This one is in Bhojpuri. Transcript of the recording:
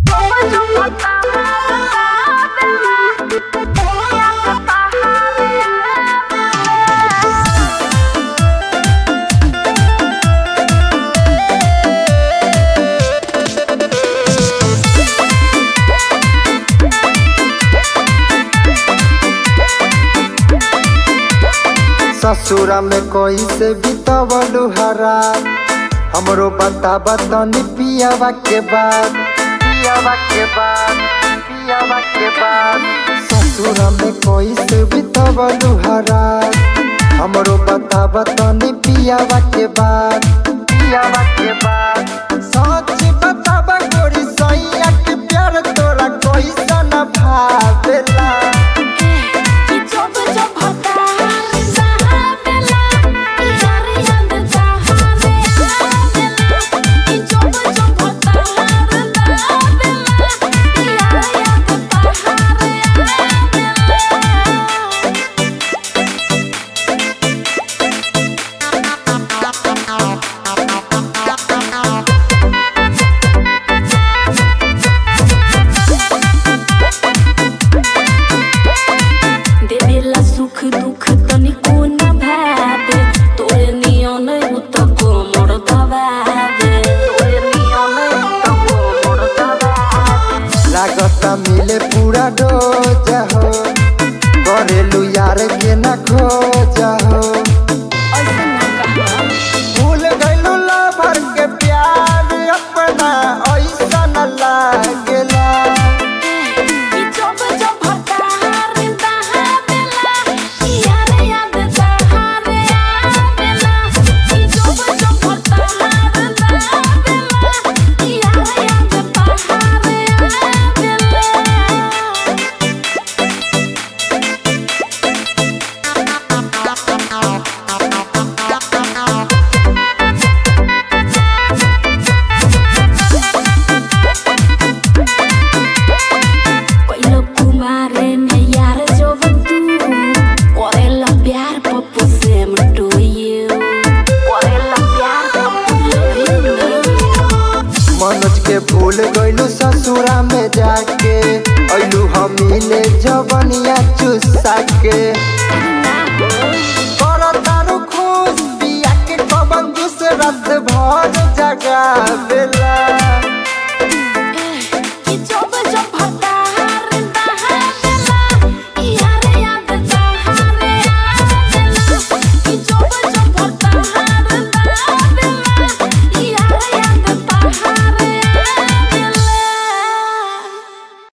ससुरा में कोई से बितवलू हरा हमरो बता तनी पियावा के बाद पियावा के बाद पियावा के बाद ससुरा में कोई से बितवलू हरा हमरो बता तनी पियावा के बाद पियावा के बाद सच बतावा गोरी सैया के प्यार तोरा कैसन भावेला देवेला सुख दुख तनिको न भावे तोरे नियन उ त कोमर दबावे तोरे नियन उ त कोमर दबावे लागता मिले पूरा डोज हो करेलू यार के न खोज हो ऐसे ना कहा भूल गइलू लवर के प्यार अपना ऐसा न लागेला ई जब जब हतार दहावेला यार याद दहावे आवेला ई जब जब हतार दहावेला यार याद दहावे आवेला पहिलो कुमारे में यार जब तू करेला प्यार पप्पू से मटोयो करेला प्यार पप्पू मनोज के भूल गइलू ससुरा में जाके ऐलू हम मिले जवनिया चुस्सा के कर तारू खुश पिया के कबन दूसरा भर जगा बेला